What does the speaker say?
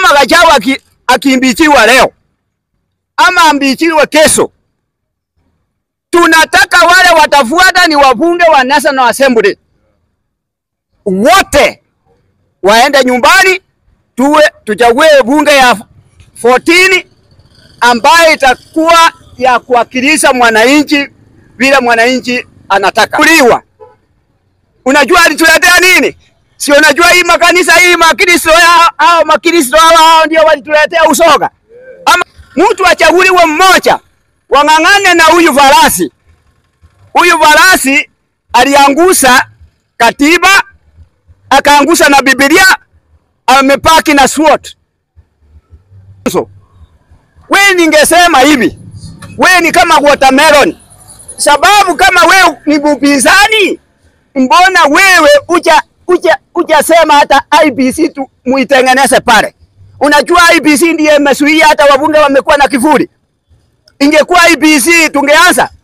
kama Gachagua aki, akimbichiwa leo ama ambichiwe kesho, tunataka wale watafuata ni wabunge wa National Assembly wote waende nyumbani, tuwe tuchague bunge ya 14 ambayo itakuwa ya kuwakilisha mwananchi vile mwananchi anataka. Kuliwa. Unajua alituletea nini? Si unajua hii makanisa hii makristo hao makristo hao ndio walituletea usoga. Ama mtu achaguliwe mmoja wang'ang'ane na huyu farasi. Huyu farasi aliangusha katiba, akaangusha na Biblia, amepaki na SWOT. So, we ningesema hivi, we ni kama watermelon, sababu kama we ni upinzani, mbona wewe uja uja ujasema hata IBC tu muitengeneze pale? Unajua IBC ndiye imezuia hata wabunge wamekuwa na kivuli. Ingekuwa IBC tungeanza